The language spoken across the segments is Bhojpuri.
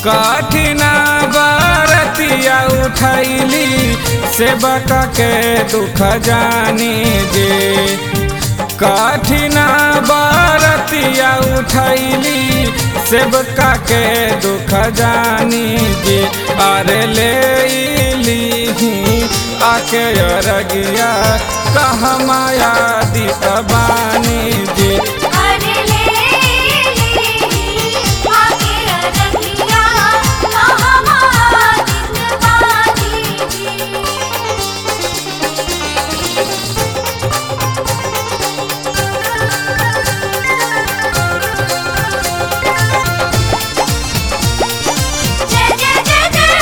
कठिना बरतिया उठैली सेवक के दुख जानी जे कठिना बरतिया उठैली सेवका के दुख जानी जे अरे ले लीही आके अरगिया कहमाया दित बानी जे अरे ले ली आके रखिया हमारी बाजी जी जय जय जय जय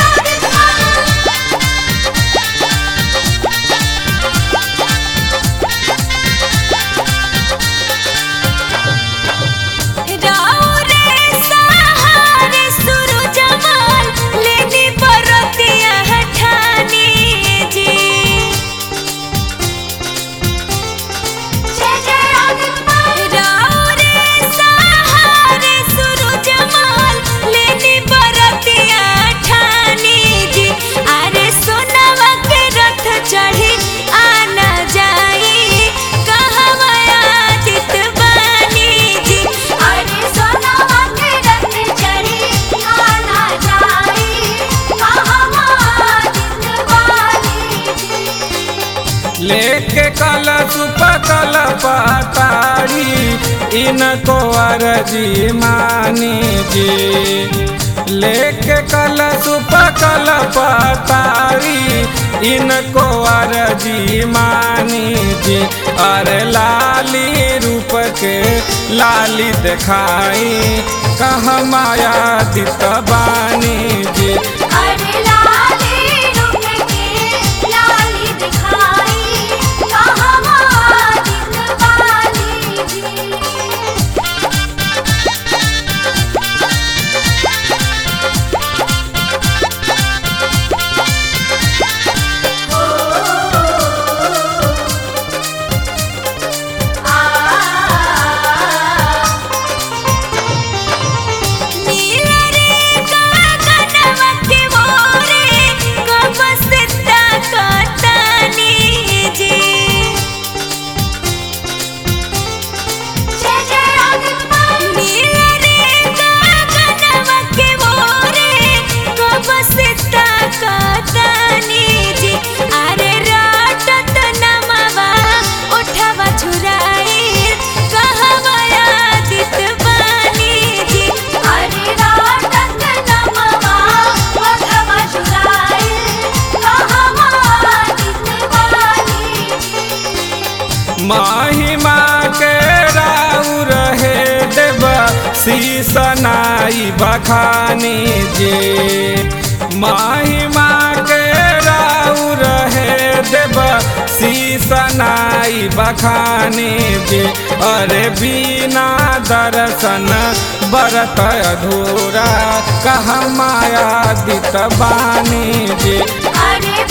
राव रे सहारे सूरज जमाल लेनी बरतिया हठानी जी जय जय राव रे सहारे सूरज जमाल लेनी बरतिया ठानी जी अरे सोनवा के रथ चढ़ी आना जाई कहवा आदित बानी जी अरे सोनवा के रथ चढ़ी आना जाई कहवा आदित बानी जी लेके कल सुपकल पताड़ी इनको अरजी मानी जी लेके कल सुपकल पताड़ी इनको अरजी मानी जी अरे लाली रूप के लाली दिखाई कह माया दित बानी जी अरे लाली रुक के लाली दिखाई कहवा दिन वाली जी नीलरे गगनवा के मोरे कबसता कतनी जी जय जय नीलरे गगनवा के मोरे कबसता कतनी जी अरे राटत नमवा उठवा छुराई कहवा आदित बानी जी अरे राटत नमवा उठवा छुराई कहवा आदित बानी जी महिमा के राउ रहे देव शीसनाई बखानी जे महिमा के राउ रहे देव शीसनाई बखानी जे अरे बिना दर्शन बरत अधूरा कह माया दित बानी जे अरे